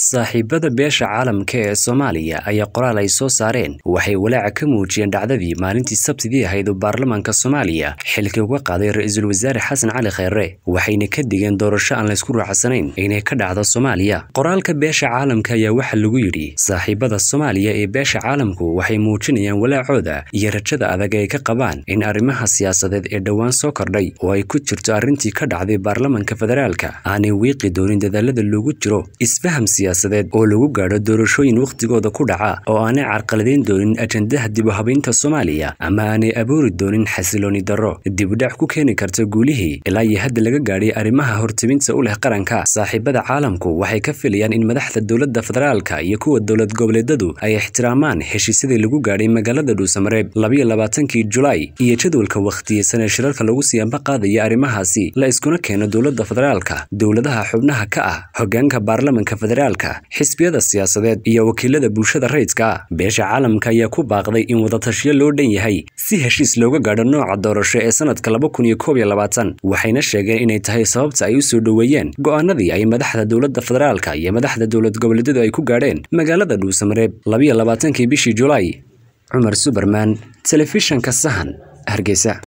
saaxiibada beesha caalamka ee soomaaliya ayaa qoraal ay soo saareen waxay walaaca ka muujiyeen dhacdadii maalintii sabtidii ahayd oo baarlamaanka soomaaliya xilkii uga qaaday ra-iisul wasaare xasan cali kheyre waxayna ka digeen doorasho aan laysku raacsanayn inay ka dhacdo soomaaliya qoraalka beesha caalamka ayaa waxaa lagu yidhi saaxiibada soomaaliya ee beesha caalamku waxay muujinayaan walaacooda iyo rajada adag ay ka qabaan in arrimaha siyaasadeed ee dhowaan soo kordhay oo ay ku jirto arrintii ka dhacday baarlamaanka federaalka aanay wiiqi doonin dadaalada loogu jiro isfaham siyaasadeed oo lagu gaadho doorashooyin wakhtigooda ku dhaca oo aanay carqaladayn doonin ajandaha dib u habaynta soomaaliya ama aanay abuuri doonin xasilooni darro dibudhac ku keeni karta guulihii ilaa iyo hadda laga gaadhay arrimaha hortebinta u leh qaranka saaxiibada caalamku waxay ka filayaan in madaxda dowladda federaalka iyo kuwa dowlad goboleedadu ay ixtiraamaan heshiisyadii lagu gaadhay magaalada dhuusamareeb labayo labaatankii julaay iyo jadwalka wakhtiyeysan ee shirarka lagu siyaanba qaadaya arrimahaasi la iskuna keeno dowladda federaalka dowladaha xubnaha ka ah hogaanka baarlamanka federaalka xisbiyada siyaasadeed iyo wakiilada bulshada rayidka ah beesha caalamka ayaa ku baaqday in wadatashiyo loo dhan yahay si heshiis looga gaadho nooca doorasho ee sanadka laba kun iyo koob iyo labaatan waxayna sheegeen inay tahay sababta ay u soo dhoweeyeen go'aanadii ay madaxda dowladda federaalka iyo madaxda dowlad goboleedyadu ay ku gaadheen magaalada dhuusamareeb labayo labaatankii bishii julaay cumar suberman telefishanka sahan hargeysa